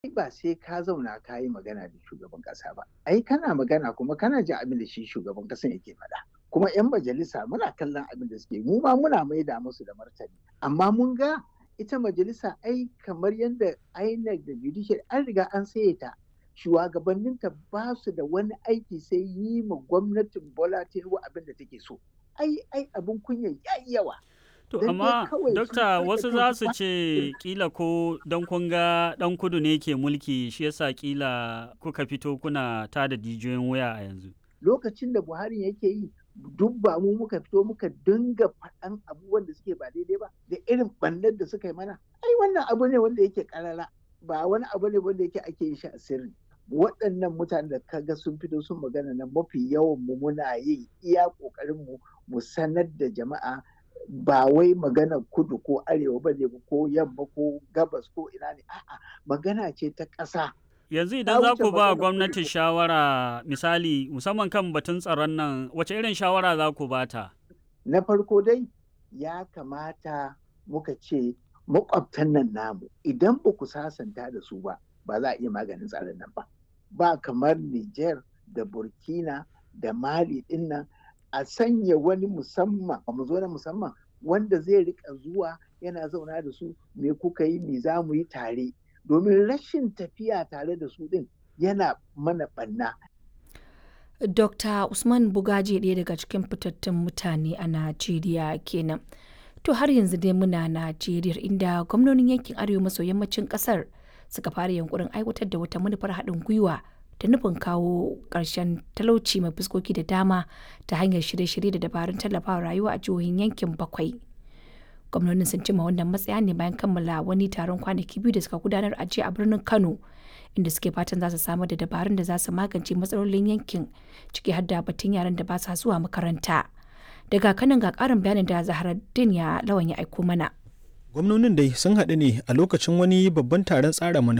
ba sai ka zauna ka yi magana da shugaban kasa ba ai kana magana kuma kana jin abin da shi shugaban kasan yake faɗa kuma 'yan majalisa muna kallon abin da suke mu ma muna maida musu da martani amma mun ga ita majalisa ai kamar yadda INEC da judicial an riga an saye ta shugabanninta ba su da wani aiki sai yi ma gwamnatin Bola Tinubu abin da take so ai ai abin kunya yayi yawa To amma dokta wasu za su ce kila ko don kun ga dan kudu ne ke mulki shi yasa kila kuka fito kuna tada jijiyoyin wuya a yanzu. Lokacin da Buhari yake yi duk ba mu muka fito muka dinga faɗan abubuwan da suke ba daidai ba da irin ɓannar da suka yi mana. Ai wannan abu ne wanda yake karara ba wani abu ne wanda yake ake yin shi a sirri. Waɗannan mutane da kaga sun fito sun magana na mafi yawan mu muna yi iya ƙoƙarin mu mu sanar da jama'a ba wai magana kudu ko arewa ba ne ko yamma ko gabas ko ina ne a'a magana ce ta ƙasa yanzu idan za ku ba gwamnati shawara misali musamman kan batun tsaron nan wace irin shawara za ku bata na farko dai ya kamata muka ce makwabtan nan namu idan ba ku sasanta da su ba ba za a iya maganin tsaron nan ba ba kamar Niger da Burkina da Mali din nan a sanya wani musamman mu zo na musamman wanda zai rika zuwa yana zauna da su me kuka yi me za mu yi tare domin rashin tafiya tare da su din yana mana banna. Dr. Usman Bugaje ɗaya daga cikin fitattun mutane a Najeriya kenan. To har yanzu dai muna Najeriya inda gwamnonin yankin arewa maso yammacin ƙasar suka fara yunkurin aiwatar da wata manufar haɗin gwiwa da nufin kawo ƙarshen talauci mai fuskoki da dama ta hanyar shirye-shirye da dabarun tallafawa rayuwa a jihohin yankin bakwai. Gwamnonin sun cima wannan matsaya ne bayan kammala wani taron kwanaki biyu da suka gudanar a jiya a birnin Kano, inda suke fatan za su samar da dabarun da za su magance matsalolin yankin ciki har da batun yaran da ba sa zuwa makaranta. Daga kanan ga ƙarin bayanin da Zaharaddin ya lawan ya aiko mana. Gwamnonin dai sun haɗu ne a lokacin wani babban taron tsara manufa